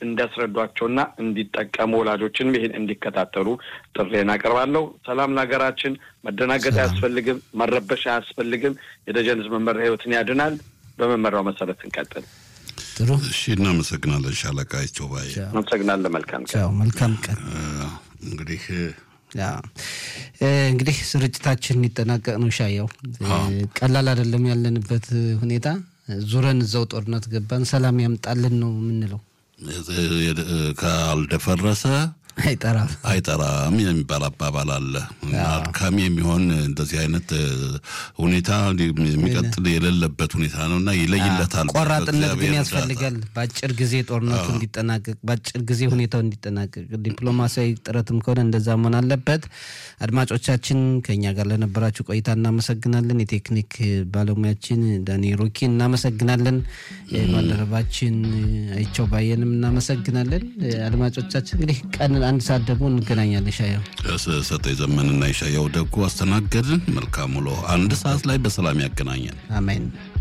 እንዲያስረዷቸውና እንዲጠቀሙ ወላጆችንም ይህን እንዲከታተሉ ጥሬን አቀርባለሁ። ሰላም ለሀገራችን። መደናገጥ አያስፈልግም፣ መረበሽ አያስፈልግም። የደጀን ህዝብ መመሪያ ህይወትን ያድናል። በመመሪያው መሰረት እንቀጥል። ጥሩ እሺ፣ እናመሰግናለን ሻለቃ ይቾባይ። አመሰግናለን። መልካም ቀን። ቻው፣ መልካም ቀን። እንግዲህ ያ እንግዲህ ስርጭታችን ሊጠናቀቅ ነው። ሻየው ቀላል አይደለም ያለንበት ሁኔታ። ዙረን እዛው ጦርነት ገባን። ሰላም ያምጣልን ነው የምንለው። ካልደፈረሰ አይጠራም አይጠራም የሚባል አባባል አለ እና አድካሚ የሚሆን እንደዚህ አይነት ሁኔታ የሚቀጥል የሌለበት ሁኔታ ነው እና ይለይለታል። ቆራጥነት ግን ያስፈልጋል። በአጭር ጊዜ ጦርነቱ እንዲጠናቀቅ፣ በአጭር ጊዜ ሁኔታው እንዲጠናቀቅ ዲፕሎማሲያዊ ጥረትም ከሆነ እንደዛ መሆን አለበት። አድማጮቻችን ከኛ ጋር ለነበራችሁ ቆይታ እናመሰግናለን። የቴክኒክ ባለሙያችን ዳኒ ሮኪ እናመሰግናለን። ባልደረባችን አይቸው ባየንም እናመሰግናለን። አድማጮቻችን እንግዲህ ቀን አንድ ሰዓት ደግሞ እንገናኛለን። ሻየው ሰጠኝ ዘመንና የሻየው ደጉ አስተናገድን። መልካም ውሎ። አንድ ሰዓት ላይ በሰላም ያገናኛል። አሜን።